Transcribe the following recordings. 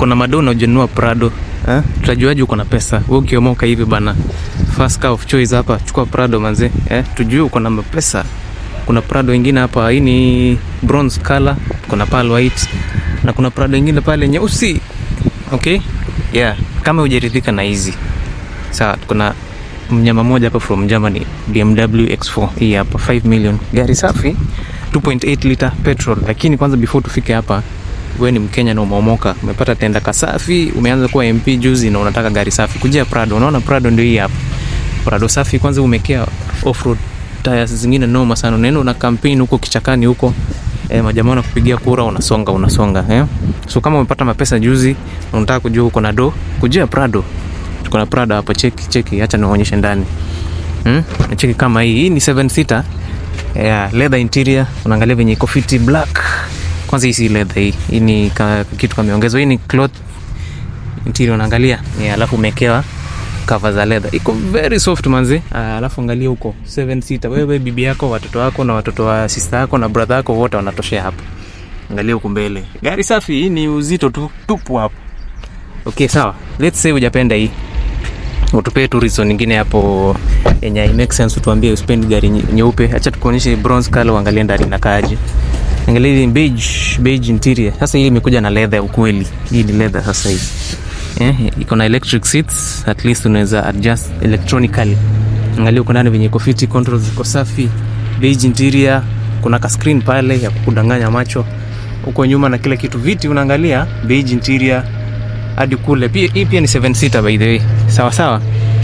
uko na madona ujanunua Prado eh? Tutajuaje uko na pesa? Wewe ukiomoka hivi bana, first car of choice hapa, chukua Prado manze eh? Tujue uko na pesa. Kuna Prado ingine hapa, hii ni bronze color, kuna pearl white na kuna Prado ingine pale nyeusi. Okay, yeah, kama hujaridhika na hizi sawa, kuna mnyama mmoja hapa from Germany, BMW X4 hii hapa 5 million, gari safi 2.8 liter petrol. Lakini kwanza before tufike hapa, wewe ni Mkenya na umeomoka, umepata tenda kasafi, umeanza kuwa MP juzi na unataka gari safi, kujia Prado. Unaona Prado ndio hii hapa, Prado safi. Kwanza umekea off road tires zingine noma sana, unaenda una campaign huko kichakani huko eh, majamaa wanakupigia kura, unasonga unasonga eh. So kama umepata mapesa juzi na unataka kujua uko na do, kujia Prado. Tuko na Prado hapa, cheki cheki, acha nionyeshe ndani hmm? Cheki kama hii, hii ni 7 seater yeah, leather interior, unaangalia venye iko fiti black. Kwanza hii si leather hii, hii ni ka, kitu kameongezwa. Hii ni cloth interior, unaangalia yeah, alafu umekewa cover za leather, iko very soft manzi. Ah, alafu angalia huko 7 seater, wewe bibi yako, watoto wako na watoto wa sister yako na brother yako wote wanatoshea hapo. Angalia huko mbele, gari safi. Hii ni uzito tu tupu hapo. Okay, sawa, let's say hujapenda hii utupee tu reason nyingine hapo yenye i make sense, utuambie uspend gari nye- nyeupe. Acha tukuonyeshe bronze color, uangalie ndani inakaaje. Angalia hii beige, beige interior. Sasa hii imekuja na leather ya ukweli. Hii ni leather sasa hii. Eh, iko na electric seats, at least unaweza adjust electronically. Angalia huko ndani venye iko fiti, controls ziko safi. Beige interior, kuna ka screen pale ya kukudanganya macho. Huko nyuma na kila kitu viti unaangalia beige interior hadi kule. Pia hii pia ni 7 seater by the way. Sawa sawa.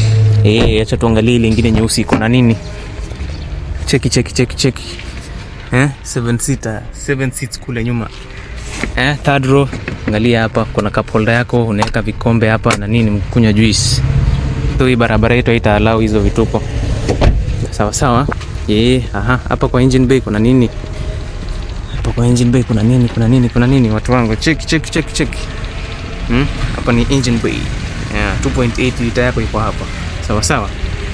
Eh, acha tuangalie ile ingine nyeusi iko na nini. Cheki cheki cheki cheki. Eh, 7 seater, 7 seats kule nyuma. Eh, third row, angalia hapa kuna cup holder yako, unaweka vikombe hapa na nini mkunywa juice. So hii barabara yetu haitaalau hizo vituko. Sawa sawa. Eh, aha, hapa kwa engine bay kuna nini? Hapa kwa engine bay kuna nini? Kuna nini? Kuna nini watu wangu? Cheki cheki cheki cheki. Hmm? Hapa ni engine bay. Yeah, 2.8 liter yako iko hapa. Sawa sawa.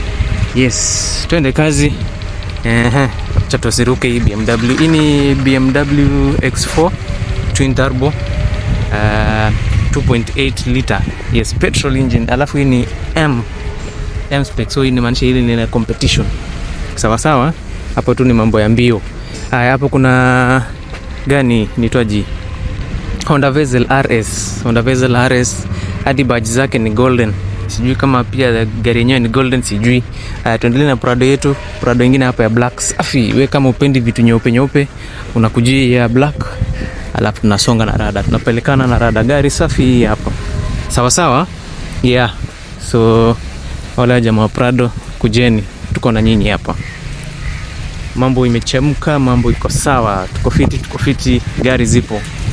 Yes, twende kazi. Ehe, acha tusiruke hii BMW. Hii ni BMW X4 twin turbo. Uh, 2.8 liter. Yes, petrol engine. Alafu hii ni M M spec. So hii inamaanisha hili ni la competition. Sawa sawa. Hapo tu ni mambo ya mbio. Haya, hapo kuna gani nitwaji Honda Vezel RS. Honda Vezel RS hadi badge zake ni golden. Sijui kama pia gari yenyewe ni golden, sijui. Uh, tuendelee na Prado yetu. Prado ingine hapa ya black safi. We kama upendi vitu nyeupe nyeupe, unakujia ya black, alafu tunasonga na rada, tunapelekana na rada. Gari safi hii hapa, sawa sawa, yeah. So wale jamaa wa Prado, kujeni, tuko na nyinyi hapa. Mambo imechemka, mambo iko sawa, tuko fiti, tuko fiti, gari zipo.